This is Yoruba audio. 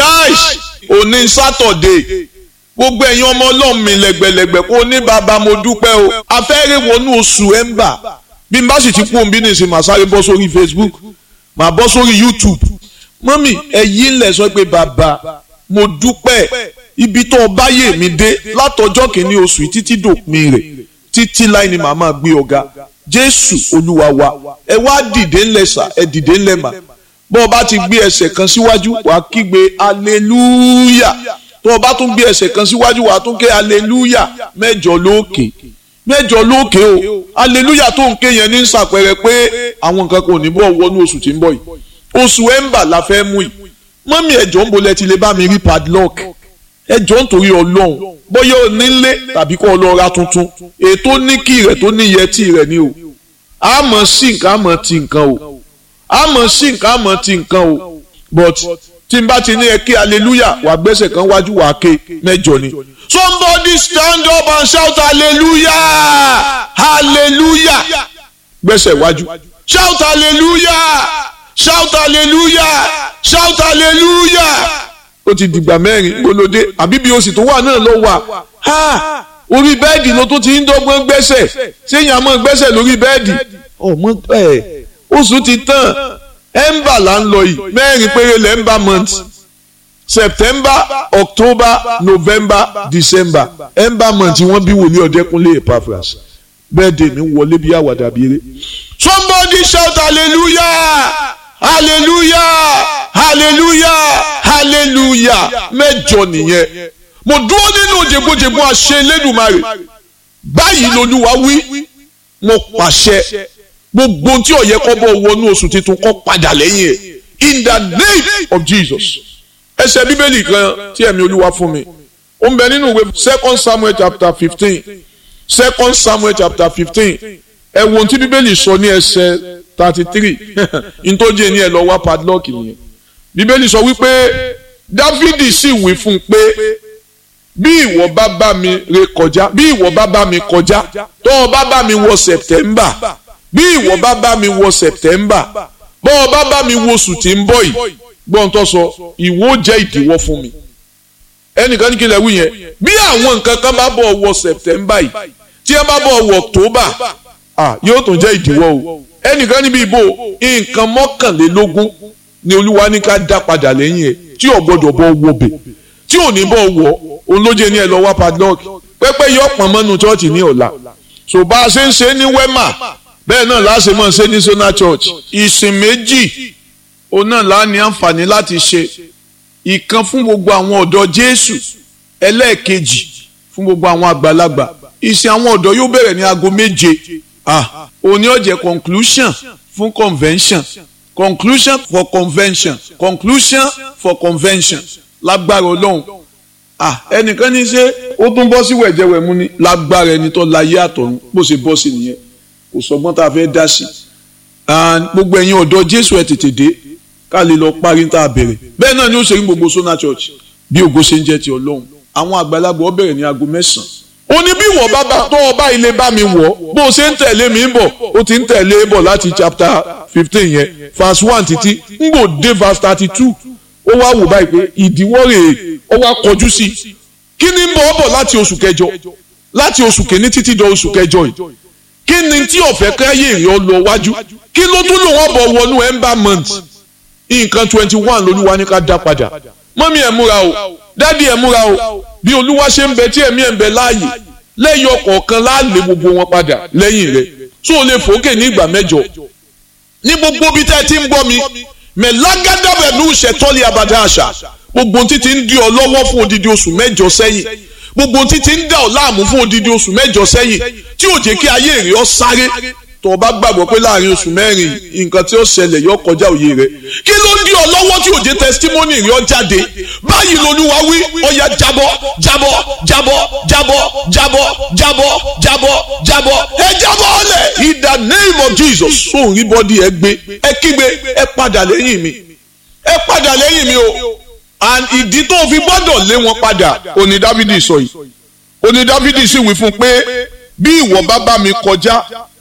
nice òní sátọ̀dé gbogbo ẹ̀yin ọmọ ọlọ́run mi lẹ́gbẹ̀lẹ́gbẹ̀ kó ní bàbá mo dúpẹ́ o afẹ́rẹ́ wọnú oṣù ẹ̀ńbà bí n bá sì ti kú òun bí nìsín màá sáré bọ́ sórí Facebook màá bọ́ sórí YouTube mọ́mì ẹ̀yin ńlẹ̀ sọ pé bàbá mo dúpẹ́ ibi tó o bá yè mí dé látọjọ́ kìíní oṣù yìí títí dòpin rẹ̀ títí láì ní màá máa gbé ọ̀gá Jésù Olúwa wa ẹ wá dìde ńlẹ̀ sà ẹ dìde ńlẹ̀ mà bọ́ ọ bá ti gbé ẹsẹ̀ kan síwájú wàá kígbe hallelujah tó o bá tún gbé ẹsẹ̀ kan síwájú wàá tún ké hallelujah mẹ́jọ lókè mẹ́jọ lókè o hallelujah tó ń ké yẹn ní sàpẹrẹ pé àwọn nǹkan kò ní bọ̀ wọnú oṣù tí ń bọ̀ yìí oṣù ẹ̀ńbà la fẹ́ mú yìí mọ́mí ẹ̀jọ̀ ń bolẹ̀ ti lè bá mi rí padlock ẹ̀jọ̀ ń torí ọlọ́run bóyá o nílé tàbí kó o lọ ra tuntun ètò ní kí rẹ̀ tó ní yẹtí rẹ̀ ni o àmọ́ sí nǹkan àmọ́ ti nǹkan o àmọ́ sí nǹkan àmọ́ ti nǹkan o but tí n bá ti ní ẹ kí hallelujah wà gbẹ́sẹ̀ kan wájú wà ké mẹ́jọ ni. somebody stand up and shout hallelujah hallelujah gbẹ́sẹ̀ wájú shout hallelujah shout hallelujah shout hallelujah ó ti dìgbà mẹ́rin gbólódé àbí bí oṣù tó wà náà ló wà ha orí bẹ́ẹ̀dì ló tún ti ń dọ́gbọ́n gbẹ́sẹ̀ séyìn àmọ́ gbẹ́sẹ̀ lórí bẹ́ẹ̀dì ọmọ ẹ̀ oṣù ti tán ẹ̀ńbà là ń lọ yìí mẹ́rin péré lẹ́ńbà month september october november december ẹ̀ńbà month wọ́n bí wòlíì ọ̀dẹ́kúnlé epaphras bẹ́ẹ̀dẹ̀ mi wọlé bí àwàdà bí eré somebody shout hallelujah hallelujah hallelujah hallelujah mẹ́jọ nìyẹn mo dúró nínú jẹgbọjẹgbọ àṣẹ Elédùmarè báyìí lolúwa wí mo pàṣẹ gbogbo tí ó yẹ kó bọ́ wọnú oṣù tuntun kó padà lẹ́yìn ẹ̀ in the name of Jesus ẹsẹ̀ bíbélì kan tí ẹ̀mí olúwa fún mi ó ń bẹ nínú ìwé second Samuel chapter fifteen second Samuel chapter fifteen ẹ wo ohun tí bíbélì sọ ní ẹsẹ̀ thirty three ntọ́jú ẹni ẹ lọ wá padlock nìyẹn bíbélì sọ wípé dávidi sì wí fún un pé bí ìwọ bá bá mi ré kọjá bí ìwọ bọ bá mi kọjá tó o bá bá mi wọ september bí ìwọ bá bá mi wọ september bọ́ ọ bá bá mi wo oṣù tí ń bọ̀ yìí gbọ́n tó sọ ìwọ jẹ́ ìdíwọ́ fún mi ẹnìkan ní kí lè wí yẹn bí àwọn nǹkan kan bá bọ̀ wọ september yìí tí ẹ bá bọ̀ wọ october ah yóò tún jẹ́ ìdíwọ́ o ẹnìkan níbi ìbò nǹkan mọ́kànlélógún ni olúwa ní ká dá padà lẹ́yìn ẹ̀ tí ò gbọ́dọ̀ bọ́ wọ bẹ̀ tí ò ní bọ́ wọ olóje ní ẹ lọ wá padlock pẹ́pẹ́ yọ pọ̀n mọ́nu chọ́ọ̀chì ní ọ̀la so bá a ṣe ń ṣe ní wema bẹ́ẹ̀ náà láṣẹ mọ́ ṣe ní sona church ìsìn méjì òun náà lá ní àǹfààní láti ṣe ìkan fún gbogbo àwọn ọ̀dọ́ jésù ẹlẹ́ẹ̀kejì fún gbogbo àwọn àgbàlagbà ìsìn àwọn ọ̀dọ́ yóò bẹ̀rẹ̀ ní aago méje ah òní ó jẹ́ conclusion fún convention conclusion for convention conclusion for convention lágbára ọlọ́run ah ẹnìkan ní ṣe ó tún bọ́ sí wẹ̀jẹ̀wẹ̀mú ni lágbára ẹni tó láyé àtọ̀run bó ṣe bọ́ sí nìyẹn kò sọgbọ́n tá a fẹ́ dá sí and gbogbo ẹ̀yin ọ̀dọ́ jésù ẹ̀ tètè dé ká lè lọ parí tá a bẹ̀rẹ̀ bẹ́ẹ̀ náà ni ó ṣe ní gbogbo sona church bí ògo ṣe ń jẹ́ ti ọlọ́run àwọn àgbàlagbà ó bẹ̀rẹ̀ ní aago mẹ́sàn-án ó ní bí wọ́n bá bá tó ọba ilé bá mi wọ̀ bó o ṣe ń tẹ̀lé mi ń bọ̀ ó ti ń tẹ̀lé bọ̀ láti chapter fifteen yẹn verse one títí ń gbò dé verse thirty two ó wá wò báyìí pé ìdíwọ́ rèé ó wá kọjú sí i kí ni ń bọ̀ ọ́ bọ̀ láti oṣù kẹjọ láti oṣù kìíní títí dọ oṣù kẹjọ yìí kí ni tí ọ̀fẹ́ káyé ìrìn ọ lọ wájú kí ló tún lò wọ́n bọ̀ wọnú ember month nǹkan twenty one lolúwa ní ká dá padà mọ́mí ẹ̀ múra o dádì ẹ̀ múra o bí olúwa ṣe ń bẹ tí ẹ̀mí ẹ̀ ń bẹ láàyè lẹ́yìn ọ̀kọ̀ọ̀kan láàlè gbogbo wọn padà lẹ́yìn rẹ̀ tó o lè fòókè ní ìgbà mẹ́jọ ní gbogbo bí tẹ́ ẹ ti ń gbọ́ mi mẹ̀lágádàbẹ̀lú ṣẹ̀tọ́lì abàdá àṣà gbogbo títí ń di ọ lọ́wọ́ fún odidi oṣù mẹ́jọ sẹ́yìn gbogbo títí ń dà ọ láàmú fún odidi oṣù mẹ́jọ sẹ́yìn tí ò jẹ́ kí ayé rẹ ọ sáré tó o bá gbàgbọ́ pé láàrin oṣù mẹ́rin nǹkan tí ó ṣẹlẹ̀ yọ kọjá òye rẹ kí ló ń di ọ lọ́wọ́ tí ò jẹ́ testimony rẹ ọ jáde báyìí lolúwa wí ọya jábọ́ jábọ́ jábọ́ jábọ́ jábọ́ jábọ́ jábọ́ jábọ́ ẹ jábọ́ ọlẹ̀ in the name of Jesus sóun rí bọ́dí ẹ gbé ẹ kígbe ẹ padà lẹ́yìn mi ẹ padà lẹ́yìn mi o and ìdí tó fi gbọ́dọ̀ lé wọn padà òní Dáfídì sọ yìí òní Dáfídì sì wí fún pé bí ìwọ bá bá mi kọjá